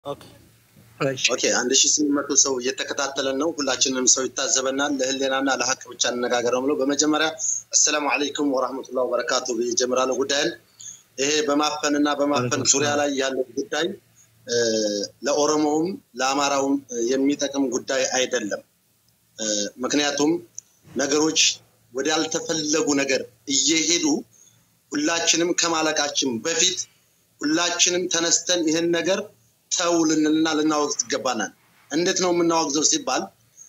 ኦኬ አንድ ሺ ስምንት መቶ ሰው እየተከታተለን ነው። ሁላችንም ሰው ይታዘበናል። ለህሌናና ለሀቅ ብቻ እንነጋገር ነው ብለው በመጀመሪያ አሰላሙ አለይኩም ወራህመቱላ ወበረካቱ ይጀምራለሁ ጉዳይን። ይሄ በማፈን እና በማፈን ዙሪያ ላይ ያለው ጉዳይ ለኦሮሞውም ለአማራውም የሚጠቅም ጉዳይ አይደለም። ምክንያቱም ነገሮች ወደ ያልተፈለጉ ነገር እየሄዱ ሁላችንም ከማለቃችን በፊት ሁላችንም ተነስተን ይህን ነገር ተው ልንልና ልናወግዝ ይገባናል። እንዴት ነው የምናወግዘው ሲባል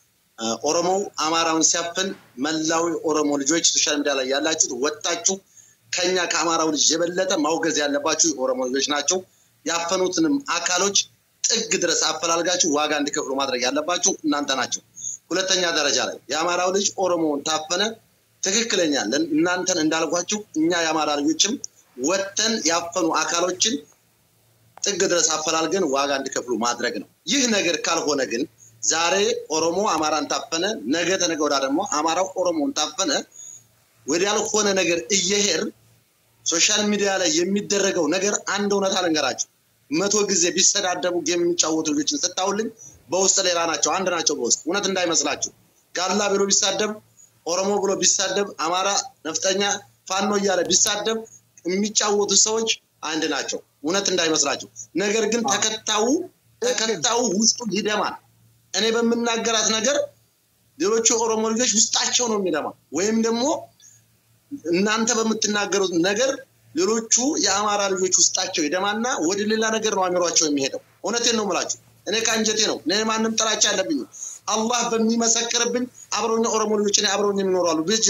ኦሮሞው አማራውን ሲያፍን መላው ኦሮሞ ልጆች ሶሻል ሚዲያ ላይ ያላችሁት ወጣችሁ ከኛ ከአማራው ልጅ የበለጠ ማውገዝ ያለባችሁ የኦሮሞ ልጆች ናቸው። ያፈኑትንም አካሎች ጥግ ድረስ አፈላልጋችሁ ዋጋ እንዲከፍሉ ማድረግ ያለባችሁ እናንተ ናቸው። ሁለተኛ ደረጃ ላይ የአማራው ልጅ ኦሮሞውን ታፈነ፣ ትክክለኛ እናንተን እንዳልኳችሁ እኛ የአማራ ልጆችም ወጥተን ያፈኑ አካሎችን ጥግ ድረስ አፈላልገን ዋጋ እንዲከፍሉ ማድረግ ነው። ይህ ነገር ካልሆነ ግን ዛሬ ኦሮሞ አማራን ታፈነ፣ ነገ ተነገ ወዲያ ደግሞ አማራው ኦሮሞን ታፈነ፣ ወደ ያልሆነ ነገር እየሄድ ሶሻል ሚዲያ ላይ የሚደረገው ነገር አንድ እውነታ ልንገራቸው። መቶ ጊዜ ቢሰዳደቡ ጌም የሚጫወቱ ልጆችን ስታውልኝ በውስጥ ሌላ ናቸው፣ አንድ ናቸው። በውስጥ እውነት እንዳይመስላችሁ ጋላ ብሎ ቢሳደብ፣ ኦሮሞ ብሎ ቢሳደብ፣ አማራ ነፍጠኛ ፋኖ እያለ ቢሳደብ የሚጫወቱ ሰዎች አንድ ናቸው። እውነት እንዳይመስላችሁ። ነገር ግን ተከታዩ ተከታዩ ውስጡ ይደማል። እኔ በምናገራት ነገር ሌሎቹ የኦሮሞ ልጆች ውስጣቸው ነው የሚደማ ወይም ደግሞ እናንተ በምትናገሩት ነገር ሌሎቹ የአማራ ልጆች ውስጣቸው ይደማና ወደ ሌላ ነገር ነው አሚሯቸው የሚሄደው። እውነቴን ነው የምላችሁ። እኔ ከአንጀቴ ነው። እኔ ማንም ጥላቻ አለብኝ። አላህ በሚመሰክርብኝ አብረውኛ ኦሮሞ ልጆች እኔ አብረውኝ የሚኖራሉ ብጅ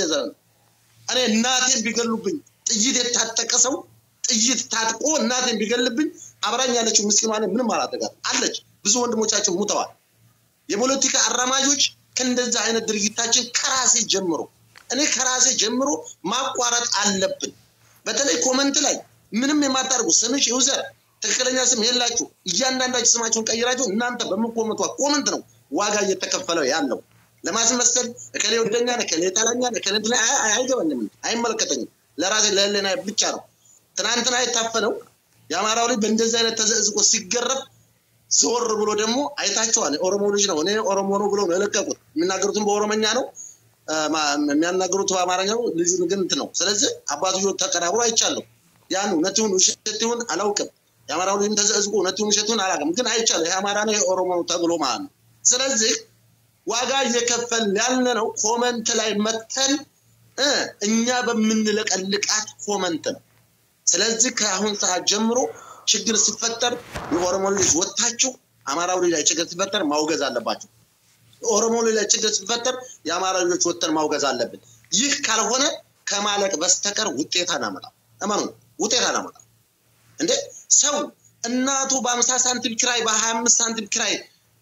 እኔ እናቴን ቢገሉብኝ ጥይት የታጠቀ ሰው ጥይት ታጥቆ እናቴን ቢገልብኝ አብራኝ ያለችው ምስኪኗ ምንም አላደጋት አለች። ብዙ ወንድሞቻችን ሙተዋል። የፖለቲካ አራማጆች ከእንደዛ አይነት ድርጊታችን ከራሴ ጀምሮ እኔ ከራሴ ጀምሮ ማቋረጥ አለብን። በተለይ ኮመንት ላይ ምንም የማታደርጉ ስምሽ ዩዘር ትክክለኛ ስም የላችሁ እያንዳንዳችሁ ስማችሁን ቀይራችሁ እናንተ በምኮመቷ ኮመንት ነው ዋጋ እየተከፈለው ያለው። ለማስመሰል እከሌ ወደኛል፣ እከሌ ጠላኛል፣ እከሌ አይገባኝም፣ አይመለከተኝም። ለራሴ ለህሊና ብቻ ነው። ትናንትና የታፈነው የአማራው ልጅ በእንደዚህ አይነት ተዘዝቆ ሲገረፍ ዞር ብሎ ደግሞ አይታቸዋል። ኦሮሞ ልጅ ነው እኔ ኦሮሞ ነው ብሎ ነው የለቀቁት። የሚናገሩትም በኦሮመኛ ነው የሚያናገሩት በአማርኛ ነው። ልጁ ግን እንትን ነው። ስለዚህ አባትዮ ተቀራብሮ አይቻለሁ። ያን እውነት ይሁን ውሸት ይሁን አላውቅም። የአማራው ልጅም ተዘዝቆ እውነት ይሁን ውሸት ይሁን አላውቅም። ግን አይቻለሁ። ይሄ አማራ ነው ይሄ ኦሮሞ ነው ተብሎ ማለት ነው። ስለዚህ ዋጋ እየከፈል ያለ ነው። ኮመንት ላይ መተን እኛ በምንለቀልቃት ኮመንት ነው። ስለዚህ ከአሁን ሰዓት ጀምሮ ችግር ሲፈጠር የኦሮሞ ልጆች ወጥታችሁ አማራው ልጅ ላይ ችግር ሲፈጠር ማውገዝ አለባቸው። የኦሮሞ ልጅ ላይ ችግር ሲፈጠር የአማራ ልጆች ወጥተን ማውገዝ አለብን። ይህ ካልሆነ ከማለቅ በስተቀር ውጤት አናመጣም። እመኑ፣ ውጤት አናመጣም። እንዴ ሰው እናቱ በአምሳ ሳንቲም ኪራይ በሀያ አምስት ሳንቲም ኪራይ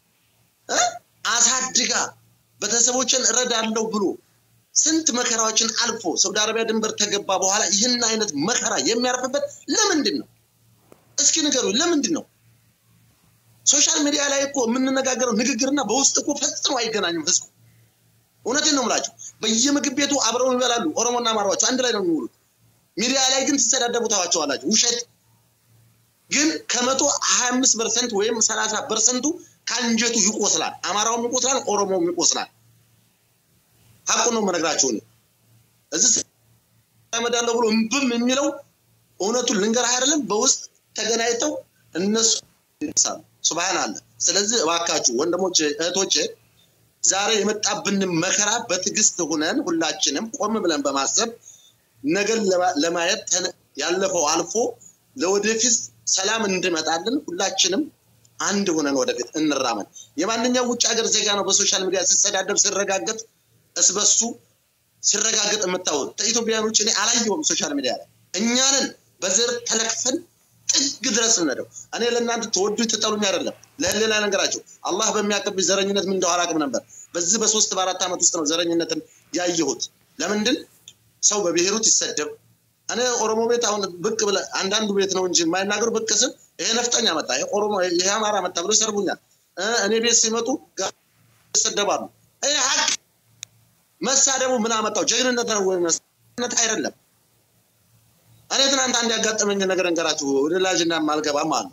አሳድጋ ቤተሰቦችን እረዳለሁ ብሎ ስንት መከራዎችን አልፎ ሳውዲ አረቢያ ድንበር ተገባ በኋላ ይህን አይነት መከራ የሚያርፍበት ለምንድን ነው? እስኪ ንገሩ፣ ለምንድን ነው? ሶሻል ሚዲያ ላይ እኮ የምንነጋገረው ንግግርና በውስጥ እኮ ፈጽሞ አይገናኝም። ህዝቡ እውነቴን ነው የምላቸው። በየምግብ ቤቱ አብረው ይበላሉ። ኦሮሞና አማራዎቹ አንድ ላይ ነው የሚውሉት። ሚዲያ ላይ ግን ትሰዳደቡ ታዋቸዋላችሁ። ውሸት ግን ከመቶ ሀያ አምስት ፐርሰንት ወይም ሰላሳ ፐርሰንቱ ከአንጀቱ ይቆስላል። አማራውም ይቆስላል፣ ኦሮሞውም ይቆስላል። ሀቁን ነው የምነግራችሁ። እዚህ መዳለው ብሎ እምብም የሚለው እውነቱን ልንገርህ አይደለም። በውስጥ ተገናኝተው እነሱ ይሳሉ። ሱብሃን አለ። ስለዚህ እባካችሁ ወንድሞች እህቶች፣ ዛሬ የመጣብንን መከራ በትዕግስት ሁነን ሁላችንም ቆም ብለን በማሰብ ነገር ለማየት ያለፈው አልፎ ለወደፊት ሰላም እንድመጣልን ሁላችንም አንድ ሆነን ወደፊት እንራመን። የማንኛው ውጭ ሀገር ዜጋ ነው በሶሻል ሚዲያ ሲሰዳደብ ሲረጋገጥ እስበሱ ሲረጋገጥ የምታወቅ ከኢትዮጵያውያን ውጭ እኔ አላየሁም። ሶሻል ሚዲያ ላይ እኛንን በዘር ተለክፈን ጥግ ድረስ ምነደው እኔ ለእናንተ ተወዱ ትጠሉኝ አይደለም ለሌላ ነገራቸው አላህ በሚያቀብኝ ዘረኝነት ምን እንደው አላውቅም ነበር። በዚህ በሶስት በአራት ዓመት ውስጥ ነው ዘረኝነትን ያየሁት። ለምንድን ሰው በብሔሩት ይሰደብ እኔ ኦሮሞ ቤት አሁን ብቅ ብለህ አንዳንዱ ቤት ነው እንጂ የማይናገሩ ብቅ ስል ይሄ ነፍጠኛ መጣ፣ ይሄ ኦሮሞ ይሄ አማራ መጣ ብሎ ይሰርቡኛል። እኔ ቤት ሲመጡ ይሰደባሉ። ይሄ ሀቅ መሳደቡ ምን አመጣው? ጀግንነት ነው ወይ? መስነት አይደለም። እኔ ትናንት አንድ ያጋጠመኝ ነገር እንገራችሁ። ወደ ላጅና ማልገባ ማለት ነው።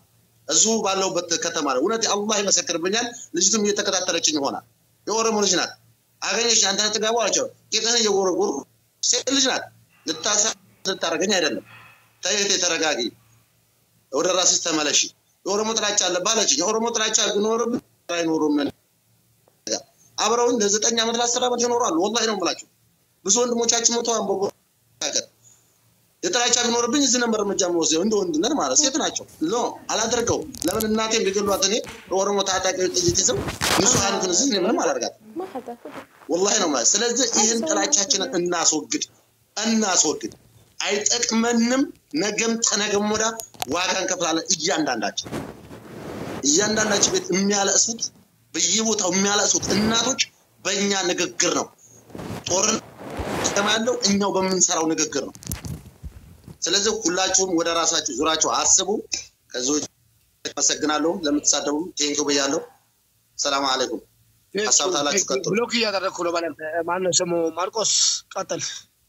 እዚሁ ባለሁበት ከተማ ነው። እውነት አላህ ይመሰክርብኛል። ልጅቱም እየተከታተለችኝ ይሆናል። የኦሮሞ ልጅ ናት። አገኘች አንተ ትገባ አቸው ጌጥህን እየጎረጎሩ ሴት ልጅ ናት። ልታሳ ልታደርገኝ አይደለም። ተየት ተረጋጊ፣ ወደ ራስሽ ተመለሺ። የኦሮሞ ጥላቻ አለብህ አለችኝ። የኦሮሞ ጥላቻ ቢኖርም አይኖሩም አብረውን ለዘጠኝ ዓመት ለአስር ዓመት ይኖራሉ። ወላሂ ነው የምላቸው። ብዙ ወንድሞቻችን ሞተዋል። በሀገር የጥላቻ ቢኖርብኝ እዚህ ነበር እርምጃ መወስደው እንደ ወንድነት ማለት ሴት ናቸው። ኖ አላደርገው። ለምን እናቴም ቢገሏት እኔ የኦሮሞ ታጣቂዎች ጥይት ይዘው ንጹሐኒቱን እዚህ እኔ ምንም አላደርጋትም። ወላሂ ነው ማለት። ስለዚህ ይህን ጥላቻችንን እናስወግድ እናስወግድ። አይጠቅመንም። ነገም ተነገም ወዳ ዋጋ እንከፍላለን። እያንዳንዳችን እያንዳንዳችን ቤት የሚያለቅሱት በየቦታው የሚያለቅሱት እናቶች በእኛ ንግግር ነው። ጦርነት ያለው እኛው በምንሰራው ንግግር ነው። ስለዚህ ሁላችሁም ወደ ራሳችሁ ዙራችሁ አስቡ። ከዚ አመሰግናለሁ። ለምትሳደቡ ቴንኪ ብያለሁ። ሰላም አለይኩም። ሀሳብ ታላችሁ ቀጥሉ። ብሎክ እያደረግኩ ነው። ባለ ማነው ስሙ? ማርቆስ ቀጥል።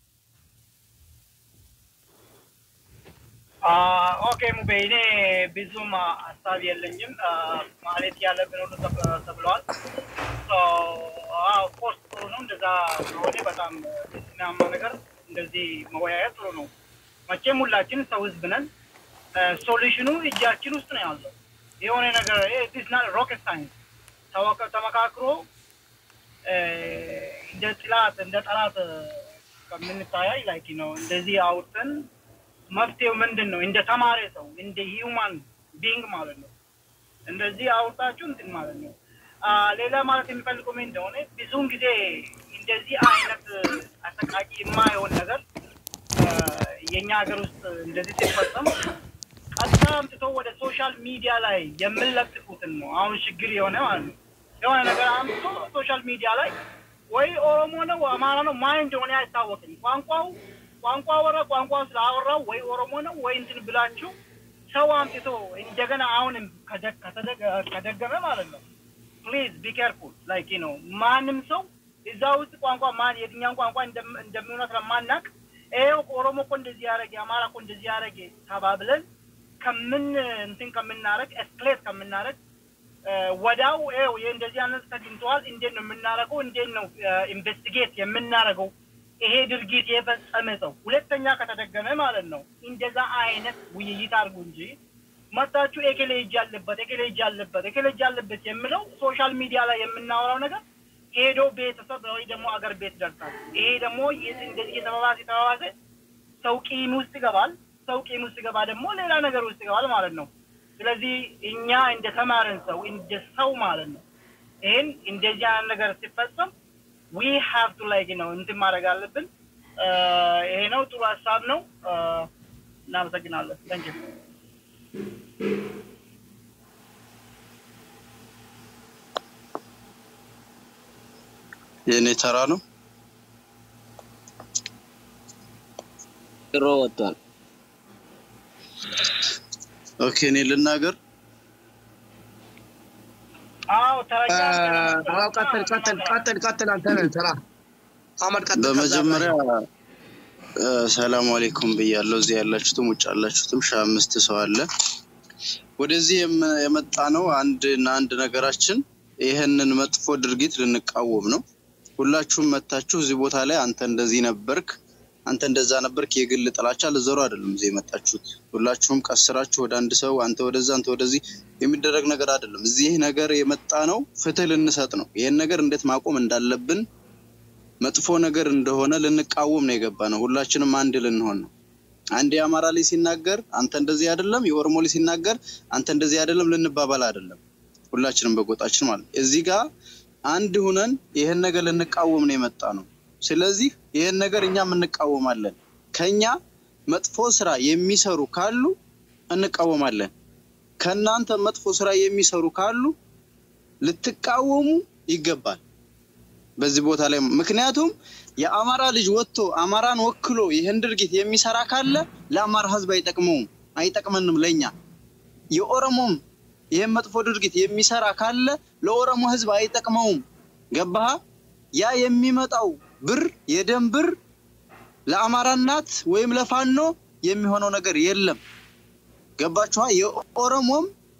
ኦኬ ሙቤ፣ እኔ ብዙም ሀሳብ የለኝም። ማለት ያለብን ሁሉ ተብለዋል። ኦፍኮርስ ጥሩ ነው። እንደዛ ከሆነ በጣም የሚያማ ነገር እንደዚህ መወያየት ጥሩ ነው። መቼም ሁላችን ሰው ህዝብ ነን። ሶሉሽኑ እጃችን ውስጥ ነው ያለው። የሆነ ነገር ሮኬት ሳይንስ ተመካክሮ እንደ ጥላት እንደ ጠላት ከምንታያይ ላይክ ነው እንደዚህ አውርተን መፍትሄው ምንድን ነው? እንደ ተማሪ ሰው እንደ ሂውማን ቢንግ ማለት ነው። እንደዚህ አውርታችሁ እንትን ማለት ነው። ሌላ ማለት የሚፈልገው ምን እንደሆነ ብዙውን ጊዜ እንደዚህ አይነት አሰቃቂ የማይሆን ነገር የእኛ ሀገር ውስጥ እንደዚህ ሲፈጸም ቀጥታ አምጥቶ ወደ ሶሻል ሚዲያ ላይ የምንለጥፉትን ነው አሁን ችግር የሆነ ማለት ነው። የሆነ ነገር አምጥቶ ሶሻል ሚዲያ ላይ ወይ ኦሮሞ ነው አማራ ነው ማን እንደሆነ አይታወቅም። ቋንቋው ቋንቋ ወረ ቋንቋ ስላወራው ወይ ኦሮሞ ነው ወይ እንትን ብላችሁ ሰው አምጥቶ እንደገና አሁንም ከደገመ ማለት ነው ፕሊዝ ቢ ኬርፉል ላይክ ነው። ማንም ሰው እዛ ውስጥ ቋንቋ ማን የትኛውን ቋንቋ እንደሚሆነ ስለማናቅ ይኸው ኦሮሞ እኮ እንደዚህ ያደረገ አማራ እኮ እንደዚህ ያደረገ ተባብለን ከምን እንትን ከምናደረግ ኤስክሌት ከምናደረግ ወዳው ይኸው ይህ እንደዚህ አይነት ተግኝተዋል፣ እንዴት ነው የምናደርገው? እንዴት ነው ኢንቨስቲጌት የምናደርገው? ይሄ ድርጊት የፈጸመ ሰው ሁለተኛ ከተደገመ ማለት ነው እንደዛ አይነት ውይይት አድርጉ እንጂ መታችሁ ኤኬሌ እጅ አለበት ኤኬሌ እጅ አለበት ኤኬሌ እጅ አለበት የምለው ሶሻል ሚዲያ ላይ የምናወራው ነገር ሄዶ ቤተሰብ ወይ ደግሞ አገር ቤት ደርሳል። ይሄ ደግሞ እንደዚህ የተባባሰ የተባባሰ ሰው ቂም ውስጥ ይገባል። ሰው ቂም ውስጥ ይገባ ደግሞ ሌላ ነገር ውስጥ ይገባል ማለት ነው። ስለዚህ እኛ እንደ ተማርን ሰው እንደ ሰው ማለት ነው ይህን እንደዚህ አይነት ነገር ሲፈጸም ዊ ሃቭ ቱ ላይክ ነው እንትን ማድረግ አለብን። ይሄ ነው ጥሩ ሀሳብ ነው። እናመሰግናለን። ታንኪ የእኔ ተራ ነው። ጥሮ ወጥቷል። ኦኬ እኔ ልናገር። አዎ ተረኛ አዎ፣ ቀጥል ቀጥል ቀጥል ቀጥል። አንተ ነህ ተራ አህመድ ቀጥል። ከዛ በመጀመሪያ እ፣ ሰላም አሌይኩም ብያለሁ። እዚህ ያላችሁትም ውጭ ያላችሁትም ሺህ አምስት ሰው አለ። ወደዚህ የም- የመጣ ነው አንድ እና አንድ ነገራችን ይህንን መጥፎ ድርጊት ልንቃወም ነው። ሁላችሁም መታችሁ እዚህ ቦታ ላይ አንተ እንደዚህ ነበርክ፣ አንተ እንደዛ ነበርክ፣ የግል ጥላቻ ልዘሩ አይደለም እዚህ የመጣችሁት። ሁላችሁም ቀስራችሁ ወደ አንድ ሰው አንተ ወደዛ አንተ ወደዚህ የሚደረግ ነገር አይደለም። እዚህ ነገር የመጣ ነው ፍትህ ልንሰጥ ነው። ይህን ነገር እንዴት ማቆም እንዳለብን መጥፎ ነገር እንደሆነ ልንቃወም ነው የገባ ነው። ሁላችንም አንድ ልንሆን ነው። አንድ የአማራ ላይ ሲናገር አንተ እንደዚህ አይደለም፣ የኦሮሞ ላይ ሲናገር አንተ እንደዚህ አይደለም ልንባባል አይደለም። ሁላችንም በጎጣችን ማለት ነው። እዚህ ጋር አንድ ሁነን ይህን ነገር ልንቃወም ነው የመጣ ነው። ስለዚህ ይህን ነገር እኛም እንቃወማለን። ከኛ መጥፎ ስራ የሚሰሩ ካሉ እንቃወማለን። ከእናንተ መጥፎ ስራ የሚሰሩ ካሉ ልትቃወሙ ይገባል። በዚህ ቦታ ላይ ምክንያቱም የአማራ ልጅ ወጥቶ አማራን ወክሎ ይህን ድርጊት የሚሰራ ካለ ለአማራ ሕዝብ አይጠቅመውም፣ አይጠቅመንም ለኛ። የኦሮሞም ይህን መጥፎ ድርጊት የሚሰራ ካለ ለኦሮሞ ሕዝብ አይጠቅመውም። ገባህ? ያ የሚመጣው ብር የደም ብር ለአማራ እናት ወይም ለፋኖ የሚሆነው ነገር የለም። ገባችኋ? የኦሮሞም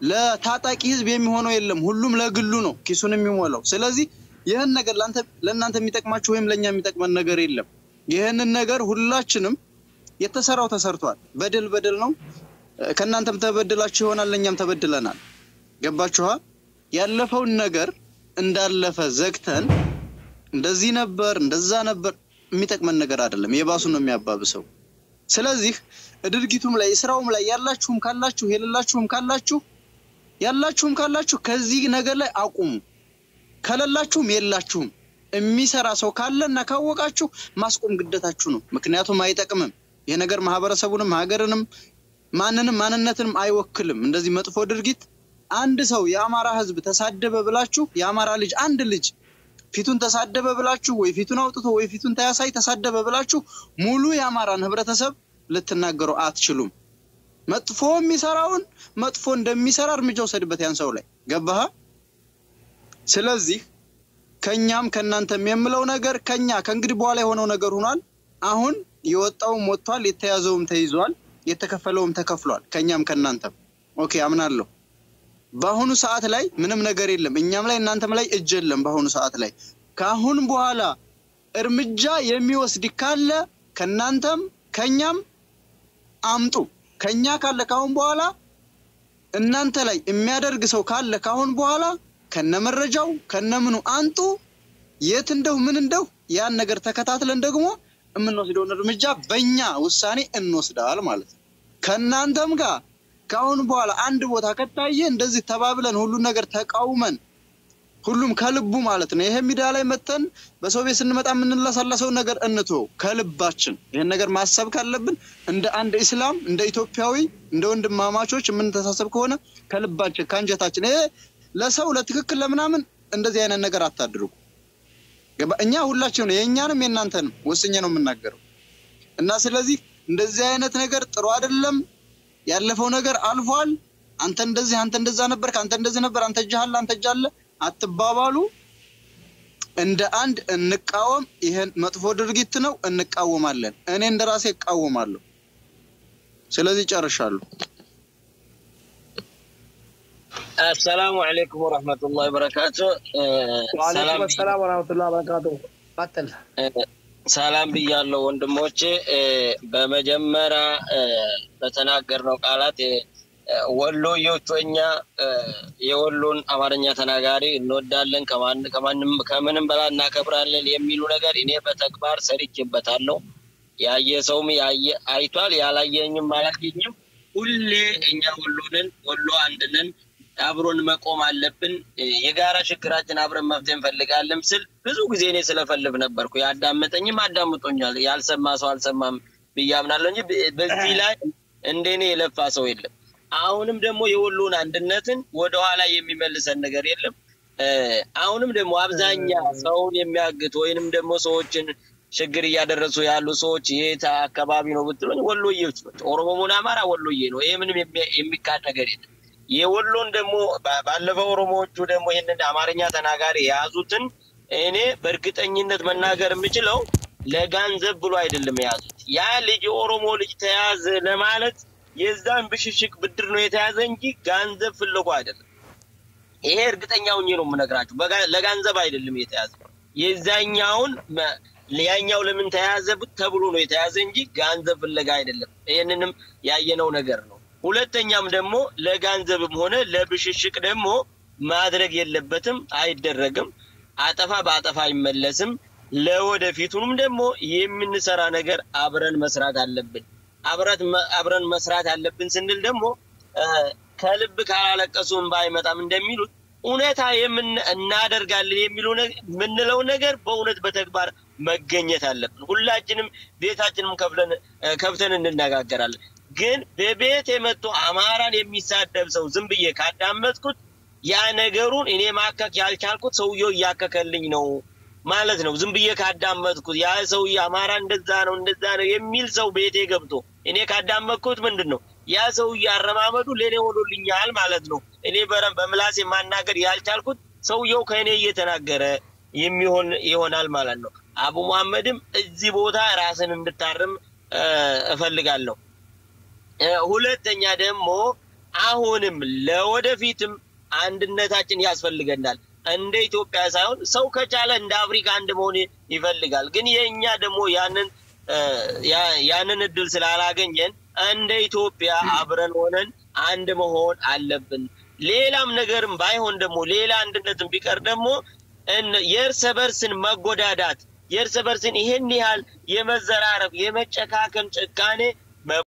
ለታጣቂ ህዝብ የሚሆነው የለም። ሁሉም ለግሉ ነው ኪሱን የሚሞላው። ስለዚህ ይህን ነገር ለአንተ ለእናንተ የሚጠቅማችሁ ወይም ለእኛ የሚጠቅመን ነገር የለም። ይህንን ነገር ሁላችንም የተሰራው ተሰርቷል። በደል በደል ነው። ከእናንተም ተበድላችሁ ይሆናል፣ ለእኛም ተበድለናል። ገባችኋ? ያለፈውን ነገር እንዳለፈ ዘግተን እንደዚህ ነበር እንደዛ ነበር የሚጠቅመን ነገር አይደለም። የባሱ ነው የሚያባብሰው። ስለዚህ ድርጊቱም ላይ ስራውም ላይ ያላችሁም ካላችሁ የሌላችሁም ካላችሁ ያላችሁም ካላችሁ ከዚህ ነገር ላይ አቁሙ። ከሌላችሁም የላችሁም። የሚሰራ ሰው ካለ እና ካወቃችሁ ማስቆም ግዴታችሁ ነው። ምክንያቱም አይጠቅምም። ይህ ነገር ማህበረሰቡንም ሀገርንም ማንንም ማንነትንም አይወክልም። እንደዚህ መጥፎ ድርጊት አንድ ሰው የአማራ ህዝብ ተሳደበ ብላችሁ የአማራ ልጅ አንድ ልጅ ፊቱን ተሳደበ ብላችሁ ወይ ፊቱን አውጥቶ ወይ ፊቱን ተያሳይ ተሳደበ ብላችሁ ሙሉ የአማራን ህብረተሰብ ልትናገሩ አትችሉም። መጥፎ የሚሰራውን መጥፎ እንደሚሰራ እርምጃ ውሰድበት ያን ሰው ላይ ገባህ? ስለዚህ ከኛም ከእናንተም የምለው ነገር ከኛ ከእንግዲህ በኋላ የሆነው ነገር ሆኗል። አሁን የወጣውም ወጥቷል፣ የተያዘውም ተይዟል፣ የተከፈለውም ተከፍሏል። ከኛም ከእናንተም ኦኬ አምናለሁ። በአሁኑ ሰዓት ላይ ምንም ነገር የለም። እኛም ላይ እናንተም ላይ እጅ የለም። በአሁኑ ሰዓት ላይ ከአሁን በኋላ እርምጃ የሚወስድ ካለ ከእናንተም ከኛም አምጡ። ከኛ ካለ ካሁን በኋላ እናንተ ላይ የሚያደርግ ሰው ካለ ካሁን በኋላ ከነመረጃው ከነምኑ አንጡ። የት እንደው ምን እንደው ያን ነገር ተከታትለን ደግሞ የምንወስደውን እርምጃ በእኛ ውሳኔ እንወስዳል ማለት ነው። ከእናንተም ጋር ከአሁን በኋላ አንድ ቦታ ከታየ እንደዚህ ተባብለን ሁሉን ነገር ተቃውመን ሁሉም ከልቡ ማለት ነው። ይሄ ሚዲያ ላይ መተን በሰው ቤት ስንመጣ የምንለሳለሰው ነገር እንትወው ከልባችን። ይህን ነገር ማሰብ ካለብን እንደ አንድ ኢስላም እንደ ኢትዮጵያዊ እንደ ወንድማማቾች የምንተሳሰብ ከሆነ ከልባችን ከአንጀታችን ይሄ ለሰው ለትክክል ለምናምን እንደዚህ አይነት ነገር አታድርጉ። ገባ? እኛ ሁላችን ነው የእኛንም የእናንተንም ወስኜ ነው የምናገረው እና ስለዚህ እንደዚህ አይነት ነገር ጥሩ አይደለም። ያለፈው ነገር አልፏል። አንተ እንደዚህ አንተ እንደዛ ነበር፣ አንተ እንደዚህ ነበር፣ አንተ እጅ አለ፣ አንተ እጅ አለ አትባባሉ። እንደ አንድ እንቃወም። ይሄን መጥፎ ድርጊት ነው፣ እንቃወማለን። እኔ እንደ ራሴ እቃወማለሁ። ስለዚህ ጨርሻለሁ። አሰላሙ አለይኩም ወረህመቱላሂ ወበረካቱ። ወአለይኩም ሰላም ወራህመቱላሂ ወበረካቱ። ቀጥል። ሰላም ብያለሁ ወንድሞቼ። በመጀመሪያ በተናገርነው ቃላት ወሎዮቹ እኛ የወሎን አማርኛ ተናጋሪ እንወዳለን፣ ከማንም ከምንም በላይ እናከብራለን የሚሉ ነገር እኔ በተግባር ሰርቼበታለሁ። ያየ ሰውም ያየ አይቷል፣ ያላየኝም አላየኝም። ሁሌ እኛ ወሎንን ወሎ አንድነን አብሮን መቆም አለብን። የጋራ ችግራችን አብረን መፍትሄ እንፈልጋለን ስል ብዙ ጊዜ እኔ ስለፈልግ ነበርኩ። ያዳመጠኝም አዳምጦኛል። ያልሰማ ሰው አልሰማም ብዬ አምናለሁ እንጂ በዚህ ላይ እንደኔ የለፋ ሰው የለም። አሁንም ደግሞ የወሎን አንድነትን ወደኋላ የሚመልሰን ነገር የለም። አሁንም ደግሞ አብዛኛ ሰውን የሚያግት ወይንም ደግሞ ሰዎችን ችግር እያደረሱ ያሉ ሰዎች የት አካባቢ ነው ብትሉኝ ወሎዬዎች ናቸው። ኦሮሞሞን አማራ ወሎዬ ነው። ይሄ ምንም የሚካድ ነገር የለም። የወሎን ደግሞ ባለፈው ኦሮሞዎቹ ደግሞ ይህንን አማርኛ ተናጋሪ የያዙትን እኔ በእርግጠኝነት መናገር የምችለው ለጋንዘብ ብሎ አይደለም የያዙት። ያ ልጅ የኦሮሞ ልጅ ተያዘ ለማለት የዛን ብሽሽቅ ብድር ነው የተያዘ እንጂ ጋንዘብ ፍለጎ አይደለም። ይሄ እርግጠኛ ሆኜ ነው የምነግራችሁ። ለጋንዘብ አይደለም የተያዘ። የዛኛውን ያኛው ለምን ተያዘ ተብሎ ነው የተያዘ እንጂ ጋንዘብ ፍለጋ አይደለም። ይህንንም ያየነው ነገር ነው። ሁለተኛም ደግሞ ለጋንዘብም ሆነ ለብሽሽቅ ደግሞ ማድረግ የለበትም፣ አይደረግም። አጠፋ በአጠፋ አይመለስም። ለወደፊቱንም ደግሞ የምንሰራ ነገር አብረን መስራት አለብን። አብረን መስራት አለብን ስንል ደግሞ ከልብ ካላለቀሱ እንባ አይመጣም እንደሚሉት እውነታ እናደርጋለን የሚለው የምንለው ነገር በእውነት በተግባር መገኘት አለብን። ሁላችንም ቤታችንም ከፍተን እንነጋገራለን። ግን በቤት የመጡ አማራን የሚሳደብ ሰው ዝም ብዬ ካዳመጥኩት ያ ነገሩን እኔ ማከክ ያልቻልኩት ሰውየው እያከከልኝ ነው ማለት ነው። ዝም ብዬ ካዳመጥኩት ያ ሰውዬ አማራ እንደዛ ነው እንደዛ ነው የሚል ሰው ቤቴ ገብቶ እኔ ካዳመጥኩት ምንድን ነው ያ ሰውዬ አረማመዱ ለእኔ ሆኖልኛል ማለት ነው። እኔ በምላሴ ማናገር ያልቻልኩት ሰውየው ከእኔ እየተናገረ የሚሆን ይሆናል ማለት ነው። አቡ መሐመድም እዚህ ቦታ ራስን እንድታርም እፈልጋለሁ። ሁለተኛ ደግሞ አሁንም ለወደፊትም አንድነታችን ያስፈልገናል። እንደ ኢትዮጵያ ሳይሆን ሰው ከቻለ እንደ አፍሪካ አንድ መሆን ይፈልጋል። ግን የእኛ ደግሞ ያንን ያንን እድል ስላላገኘን እንደ ኢትዮጵያ አብረን ሆነን አንድ መሆን አለብን። ሌላም ነገርም ባይሆን ደግሞ ሌላ አንድነትም ቢቀር ደግሞ የእርስ በርስን መጎዳዳት የእርስ በርስን ይህን ያህል የመዘራረፍ የመጨካከን ጭካኔ